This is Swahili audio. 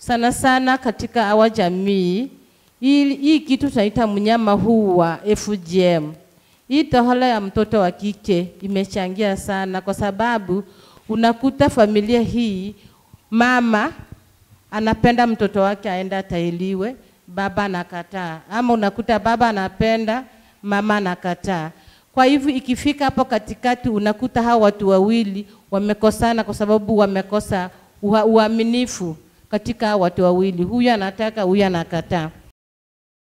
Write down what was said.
sana sana katika awa jamii hii, hii kitu tunaita mnyama huu wa FGM. Hii tohara ya mtoto wa kike imechangia sana, kwa sababu unakuta familia hii mama anapenda mtoto wake aende atailiwe, baba anakataa, ama unakuta baba anapenda, mama anakataa. Kwa hivyo ikifika hapo katikati, unakuta hao watu wawili wamekosana kwa sababu wamekosa ua- uaminifu katika hao watu wawili, huyu anataka, huyu anakataa.